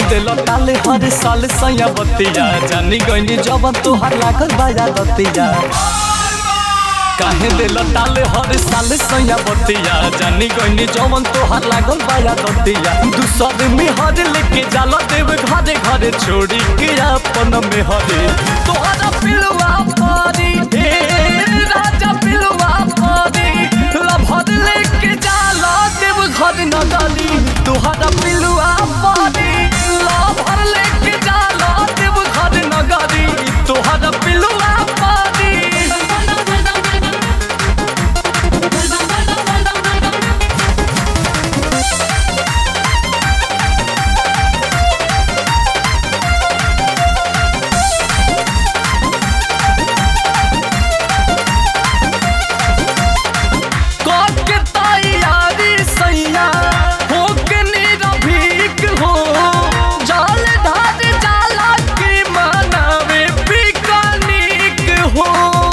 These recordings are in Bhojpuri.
दिल ताले हर साल सैया बतिया जानी गईनी जब तोहार लागल बाया दतिया काहे दिल ताले हर साल सैया बतिया जानी गईनी जवन तोहार लागल बाया दतिया दूसर में हर लेके जाला देव घरे घरे छोड़ी के अपन में हरे तोहरा पिलवा पारी हे राजा पिलवा पारी लभर लेके जाला देव घर नगरी तोहरा पिलवा पारी लभर लेके जाला देव घर नगरी तोहरा पिलवा पारी के तैयारी सैया हो के निरभीक हो जाल धार जाला की मनावे पिकनिक हो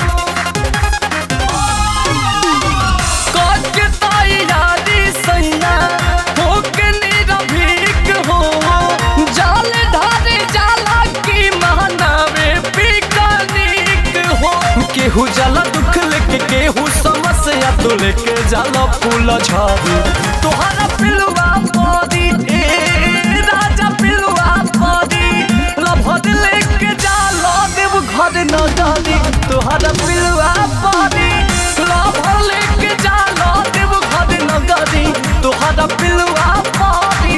के तैयारी सैया हो के निरभीक हो जाल धार जाला की मनावे पिकनिक हो केहू जाला दुख लेके केहू समस्या तो लेके जाला फूल झाड़ी तोहरा पिलवा पदी ए राजा पिलवा पदी लभद लेके जाला देव घर न डाली तोहरा पिलवा पदी लभद लेके जाला देव घर न डाली तोहरा पिलवा पदी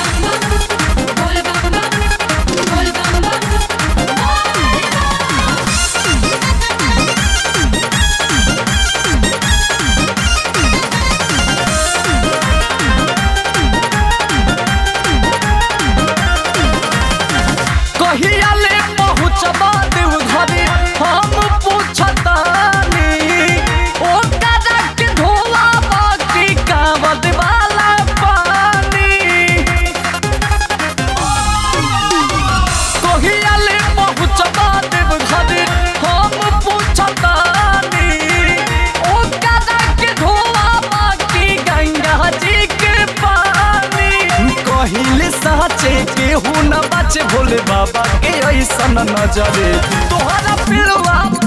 कहिया ले पहुँचबा देव घरे हम पूछतानी ओ कदा के धोला बाकी कावद वाला पानी कहिया ले पहुँचबा देव घरे हम पूछतानी ओ कदा के धोला बाकी गंगा जी के पानी कहिले साचे केहू न बाचे भोले बाबा के ऐसन नजरे तोहरा पिलवा